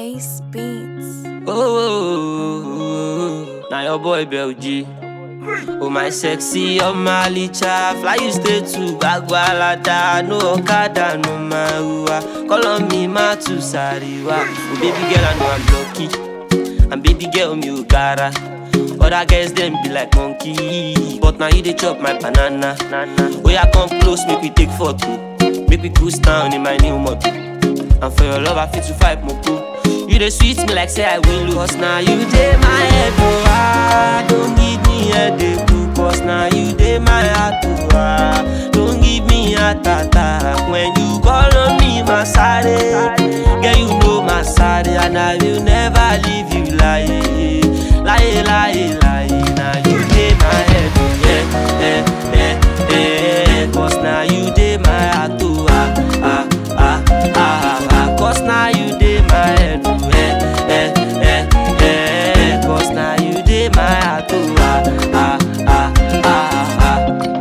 Ace Beats. Oh, now your boy Bel G. Oh my sexy, oh my licha Fly you stay to Bagwalada No Okada, no Marua Call on me, ma to Sariwa Oh baby girl, I know I'm lucky And baby girl, me Ugara Other girls, them be like monkey But now you they chop my banana Oh yeah, come close, make we take photo Make we cruise down in my new motor And for your love, I fit to fight more You dey sweet me like say I win lose Cause now you dey my head, oh ah Don't give me headache, oh Cause now you dey my heart, oh ah Don't give me heart attack When you call on me, my side Girl, you know my side And I will never leave you lying Lie, lie, lie Now you dey my head, oh yeah, yeah, yeah, yeah Cause now you dey my heart, oh ah, ah, ah, ah, ah Cause now you dey my head, oh eh, eh, eh, eh Cause now you dey my heart, oh ah, ah, ah, ah, ah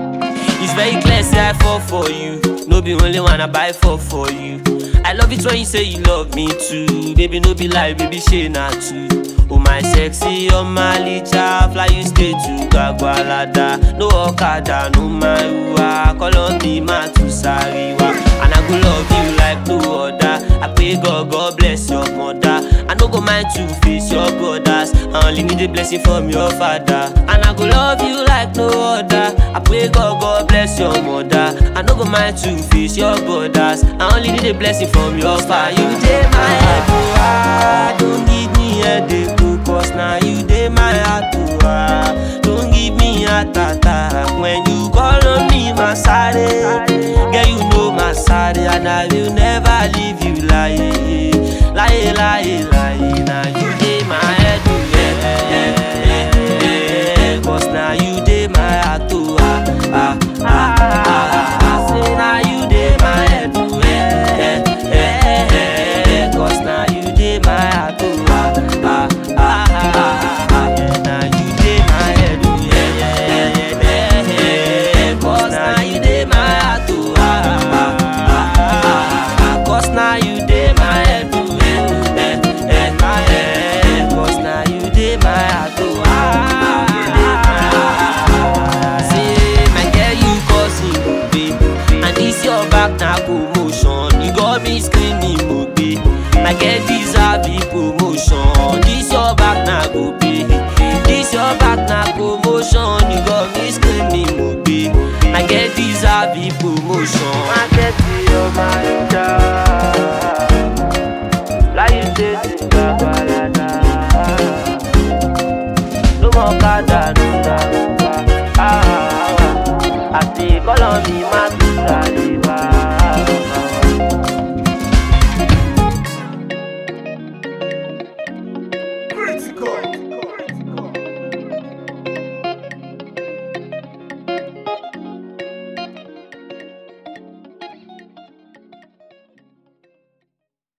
It's very clear, say I fall for you No be only one I buy for for you I love it when you say you love me too Baby, no be lie, baby, shey na true Oh my sexy, oh my licha Fly you stay to Gagwalada No Okada, no Marua Call on me, ma to Sariwa And I go love you like no other I pray God, God bless your mother I no go mind to face your brothers I only need a blessing from your father And I go love you like no other I pray God, God bless your mother I no go mind to face your brothers I only need a blessing from your father You dey my head, oh ah Don't give me headache, oh Cause now you dey my heart, oh ah Don't give me heart attack When you call on me, my side Girl, you know my side And I will never leave you lying Lie, lie, lie Now you dey my head, oh yeah, yeah, yeah, yeah Cause now you dey my heart, oh ah, ah, ah, ah, ah Say now you dey my head, oh yeah, yeah, yeah, yeah Cause now you dey my heart, oh ah, ah, ah, ah, ah Yeah, now you dey my head, oh yeah, yeah, yeah, yeah, yeah Cause now you dey my heart, oh ah, ah, ah, ah, ah Cause now you dey my head, oh yeah, yeah, yeah, yeah Cause now you dey my heart, oh ah, ah, ah Say, my girl, you causing babe And this your back na commotion You got me screaming, mobe My girl deserve the promotion This your back na go pay This your back na commotion You got me screaming, mobe My girl deserve the promotion My girl, you're my child Like you say, Babalada No more kada, no daruba Ah, ah, ah I say, call on me, my